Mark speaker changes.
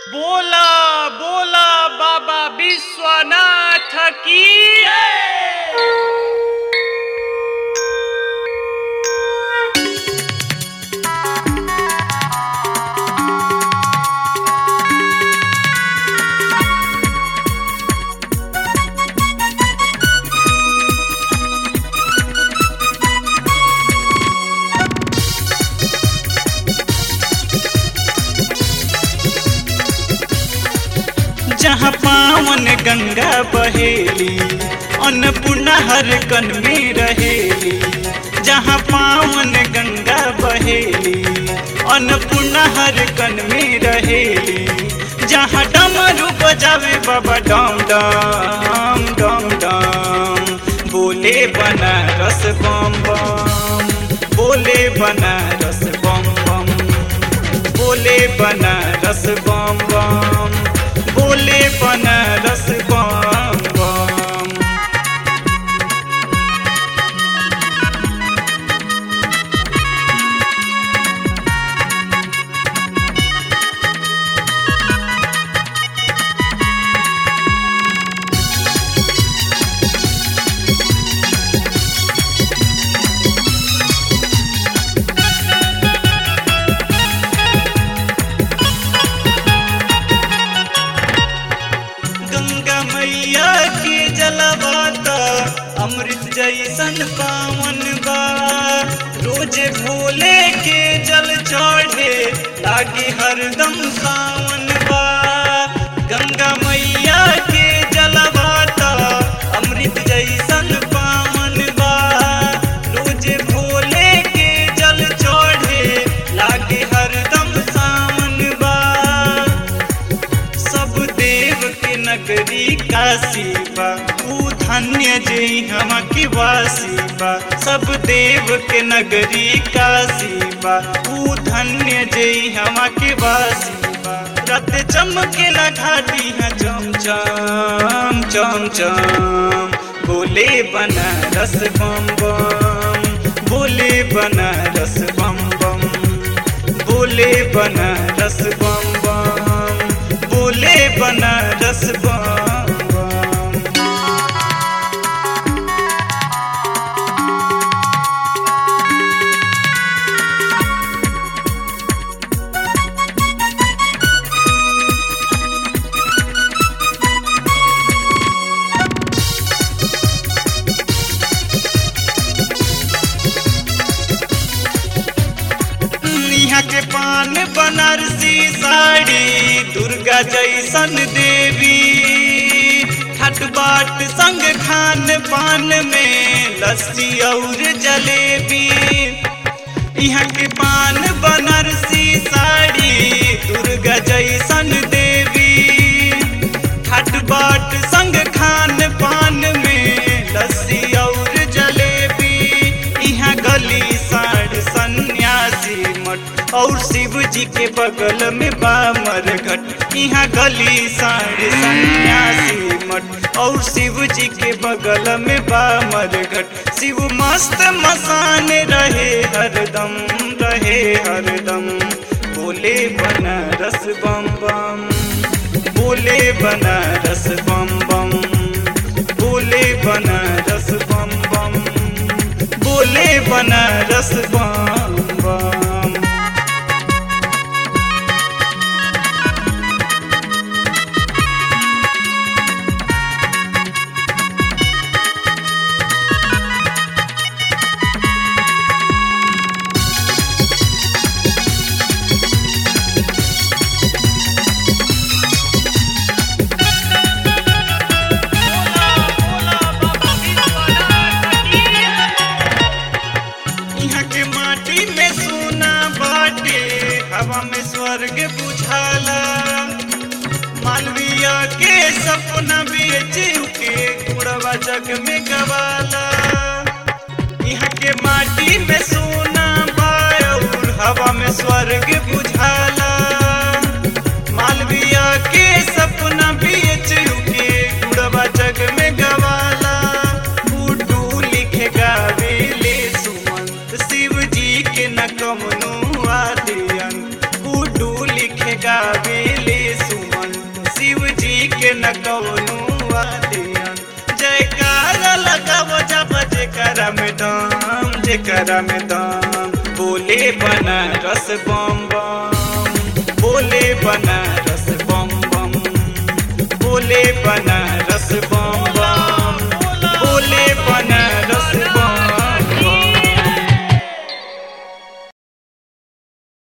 Speaker 1: बोला बोला बाबा विश्वनाथ की
Speaker 2: जहाँ पावन गंगा बहेली अन्नपूर्णा हर कन में रहेली जहाँ पावन गंगा बहेली अन्नपूर्णा हर कन में रहेली जहाँ डमरू बजावे बाबा डम डम डम डम बोले बनारस बम बम बोले बनारस बम बम बोले बनारस बम बम बोले बनारस बम बम गंगा मैया के जलवाता अमृत जैसन पावन बा रोज भोले के जल चढ़े लागे हरदम सावन बा गंगा मैया के जलवाता अमृत जैसन पावन बा रोज भोले के जल चढ़े लागे हरदम सावन बा सब देव के नगरी काशी बा ऊ धन्य जे हम के वासी बा सब देव के नगरी काशी बा ऊ धन्य जे हम के वासी बा रत चमकेला घाटी है चम चम चम चम बोले बनारस बम बम बोले बनारस बम बम बोले बनारस बम बम बोले बनारस बम बम यहाँ के पान बनारसी साड़ी दुर्गा जैसन देवी खट बाट संग खान पान में लस्सी और जलेबी यहाँ के पान बनारसी साड़ी दुर्गा जैसन देवी खट बाट संग खान पान में लस्सी और जलेबी यहाँ गली साढ़ सन्यासी मठ और शिव जी के बगल में बामर घट यहाँ गली साढ़ सन्यासी मठ और शिव जी के बगल में बामर घट शिव मस्त मसान रहे हरदम रहे हरदम बोले बनारस बम बम बोले बनारस बम बम बोले बनारस बम बम बोले बनारस बम बम
Speaker 1: बोला बोला बाबा विश्वनाथ की
Speaker 2: यहाँ के माटी में सोना बाटे हवा में स्वर्ग बुझाला मालविया के सपना बेच के कुड़वा जग में गवाला यहाँ के माटी में सोना बाउर हवा में स्वर्ग बुझाला मालविया के सपना बेच के कुड़वा जग में गवाला उडू लिखे गावेले सुमंत शिव जी के न कमनो आदियन उडू लिखे गावेले सुमंत न कौनो वादियन जयकारा लगाव जब जेकरा में दम जेकरा में दम बोले बनारस बम बम बोले बनारस बम बम बोले बनारस